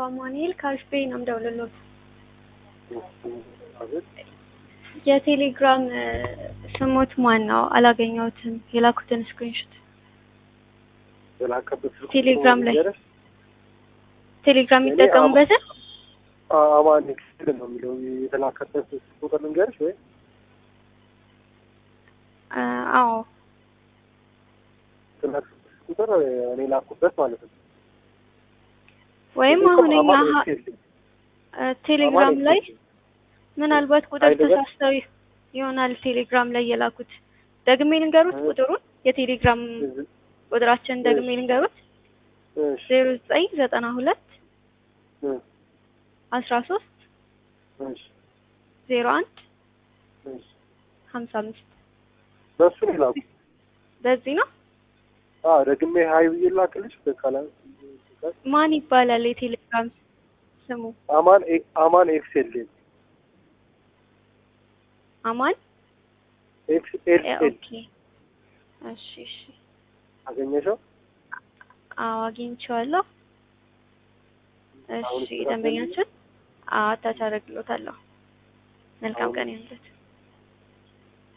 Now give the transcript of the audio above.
አማኑኤል ከአሽቤ ነው የምደውልልዎት። የቴሌግራም እ ስሞት ማን ነው? አላገኘሁትም የላኩትን ስክሪንሾት። የላከበት ስልክ ቴሌግራም ላይ ልንገርሽ? ቴሌግራም እኔ የሚጠቀሙበትን አ- አማን ኤክስል ነው የሚለው የተላከበት ስልክ ቁጥር ልንገርሽ ወይ? አ፣ አዎ የተላከበት ስልክ ቁጥር እኔ ላኩበት ማለት ነው። ወይም እኔ እኮ አሁን እኛ አማን ሀ- ኤክስኤል እ ቴሌግራም አማን ላይ ኤክስኤል ምናልባት ቁጥር አይደለም? ተሳስተው ይሆናል ቴሌግራም ላይ የላኩት። ደግሜ ልንገሩት እ- ቁጥሩን የቴሌግራም እዚህ- ቁጥራችን ደግሜ እሺ። ልንገሩት እሺ ዜሮ ዘጠኝ ዘጠና ሁለት እ አስራ ሶስት እሺ ዜሮ አንድ እሺ ሀምሳ አምስት በእሱ ነው የላኩት። በዚህ ነው። አዎ ደግሜ ሀይ ብዬ ላክልሽ በቃላ ማን ይባላል የቴሌግራም ስሙ? አማን ኤ- አማን ኤክስኤል አማን ኤክስኤል እ፣ ኤል ኦኬ እሺ እሺ አገኘሽው? አዎ አግኝቼዋለሁ። አሁን እሺ ስራ ደንበኛችን አዎ አታች አደርግሎታለሁ። መልካም አሁን- ቀን ይሁንልዎት።